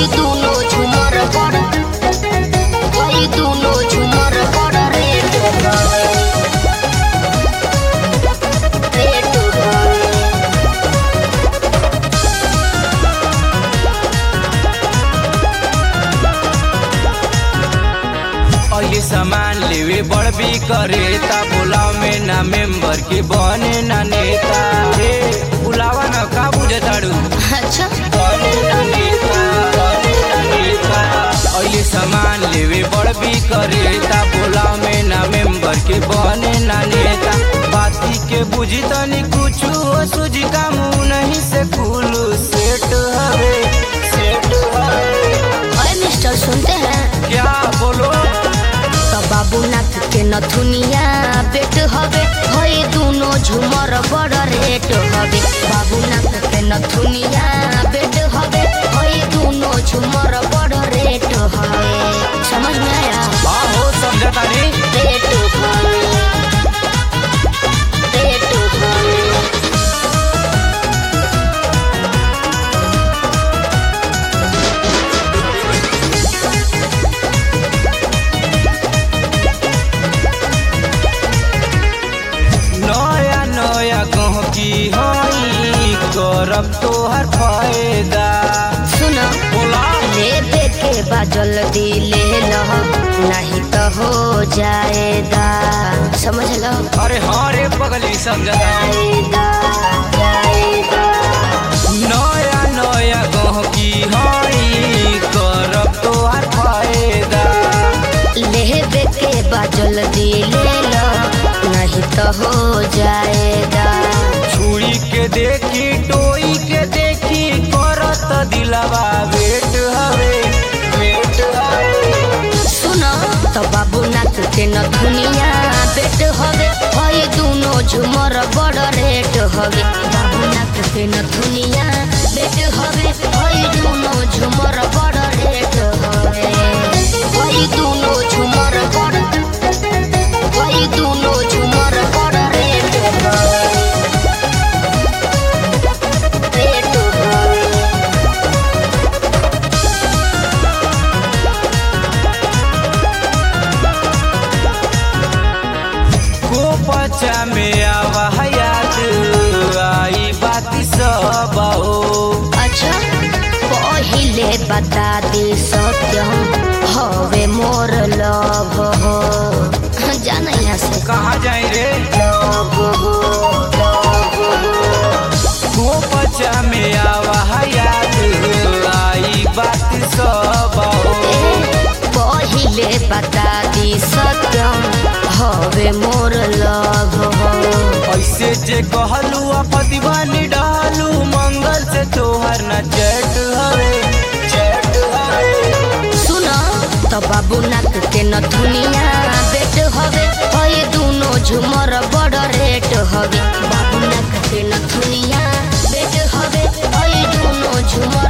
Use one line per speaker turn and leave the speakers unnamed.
हई दुनो झुमर बड़ हई दुनो झुमर बड़ रेट हवे रेट हवे
अली सामान लेवे बड़ भी करे ता बुलाव में ना मेंबर के बने ना नेता हे बुलावा ना का बुझताड़ू
अच्छा
बने ना नेता बने ना नेता अली सामान लेवे बड़ भी करे ता बुलाव में ना मेंबर के बने ना नेता बाती के बुझी तनी कुछ हो सुझी का मुंह नहीं से खुलू सेट हवे सेट हवे
अरे मिस्टर सुनते हैं
क्या बोलो
तो बाबू नाथ के नथुनिया बेट हवे हई दुनो झुमर बड़ रेट हवे बाबू नाथ के नथुनिया बेट हवे हई दुनो झुमर बड़ रेट हवे समझ में आया
हाँ हो समझता नहीं
रेट हवे रेट हवे
नया नया गहकी हई करब तोहर फायदा
सुनो
बोला
लेबे के बा जल्दी ले लो नहीं तो हो जाएगा समझ लो
अरे हाँ रे पगली समझता
जाएगा जाएगा
नया नया गहकी हई करब तोहर फायदा
लेबे के बा जल्दी ले लो नहीं तो हो जाएगा
छुरी के देखी टोई के देखी करत दिलवा वेट हवे वेट हवे
सुनो तो बाबू नाथ के न दुनिया बेट हवे हई दुनो झुमर बड़ रेट हवे बाबू नाथ के न दुनिया बेट हवे हई दुनो झुमर बड़ रेट हवे हई दुनो झुमर बड़ हई दुनो झुमर बड़ रेट हवे रेट हवे
को पचा में आवा याद आई बाती सब हो
अच्छा पहिले बता दी सत्यम हवे मोर लव हो जाना यहाँ से
कहाँ जाए रे
लव हो लव हो
को पचा में आवा याद आई बात सब हो
पहिले बता दी सत्यम हवे मोर लव हो
ऐसे जे कहलू अपदीवानी डालू मंगल से तोहर न चैट हवे चैट हवे
सुनो तो बाबू नाथ के न दुनिया बेट हवे हई दुनो झुमर बड़ रेट हवे बाबू नाथ के न दुनिया बेट हवे हई दुनो झुमर